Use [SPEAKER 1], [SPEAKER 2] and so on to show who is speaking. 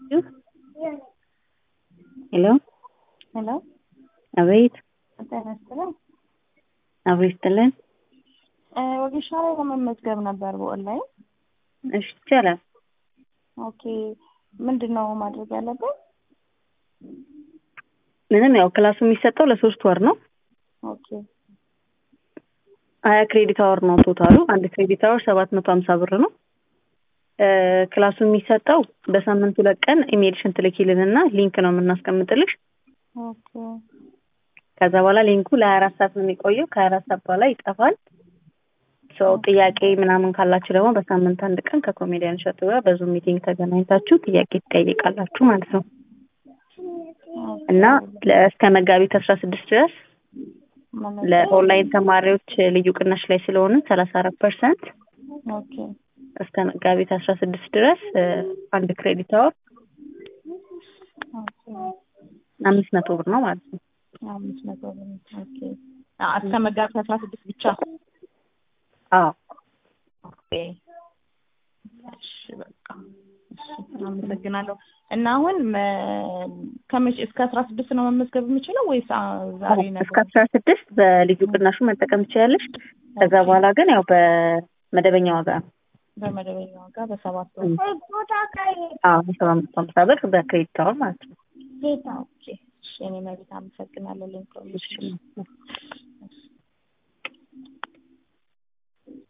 [SPEAKER 1] ሄሎ
[SPEAKER 2] ሄሎ
[SPEAKER 1] አቤት
[SPEAKER 2] ጤና ይስጥልኝ።
[SPEAKER 1] አብሮ ይስጥልን።
[SPEAKER 2] ወጌሻ ላይ ለመመዝገብ ነበር በኦንላይን።
[SPEAKER 1] እሺ ይቻላል።
[SPEAKER 2] ኦኬ ምንድን ነው ማድረግ ያለብን?
[SPEAKER 1] ምንም ያው ክላሱ የሚሰጠው ለሶስት ወር ነው።
[SPEAKER 2] ኦኬ
[SPEAKER 1] ሀያ ክሬዲት አወር ነው ቶታሉ። አንድ ክሬዲት አወር ሰባት መቶ ሀምሳ ብር ነው። እ ክላሱ የሚሰጠው በሳምንት ሁለት ቀን ኢሜልሽን ትልኪልንና ሊንክ ነው የምናስቀምጥልሽ።
[SPEAKER 2] ኦኬ
[SPEAKER 1] ከዛ በኋላ ሊንኩ ለሀያ አራት ሰዓት ነው የሚቆየው። ከሀያ አራት ሰዓት በኋላ ይጠፋል። ሰው ጥያቄ ምናምን ካላችሁ ደግሞ በሳምንት አንድ ቀን ከኮሜዲያን እሸቱ ጋር በዙም ሚቲንግ ተገናኝታችሁ ጥያቄ ትጠይቃላችሁ ማለት ነው እና ለ- እስከ መጋቢት አስራ ስድስት ድረስ ለኦንላይን ተማሪዎች ልዩ ቅናሽ ላይ ስለሆነ ሰላሳ አራት ፐርሰንት
[SPEAKER 2] ኦኬ
[SPEAKER 1] እስከ መጋቢት አስራ ስድስት ድረስ እ አንድ ክሬዲት አወር
[SPEAKER 2] ኦኬ
[SPEAKER 1] አምስት መቶ ብር ነው ማለት ነው።
[SPEAKER 2] አምስት መቶ ብር ኦኬ አ- እስከ መጋቢት አስራ ስድስት ብቻ
[SPEAKER 1] አዎ
[SPEAKER 2] ኦኬ እሺ በቃ እሺ አመሰግናለሁ እና አሁን መ- ከመቼ እስከ አስራ ስድስት ነው መመዝገብ የምችለው ወይስ አ- ዛሬ
[SPEAKER 1] እስከ
[SPEAKER 2] ነገር
[SPEAKER 1] አስራ ስድስት በልዩ ቅናሹ መጠቀም ትችላለሽ። ከዛ በኋላ ግን ያው በመደበኛ ዋጋ ነው።
[SPEAKER 2] በመደበኛ ዋጋ በሰባት ወር
[SPEAKER 1] እም። አዎ በሰባ አምስት ሀምሳ ብር በክሬዲት አወር ማለት ነው።
[SPEAKER 2] ኦኬ እሺ እኔ መቤት አመሰግናለሁ ለኢንፎርሜሽን
[SPEAKER 1] እሺ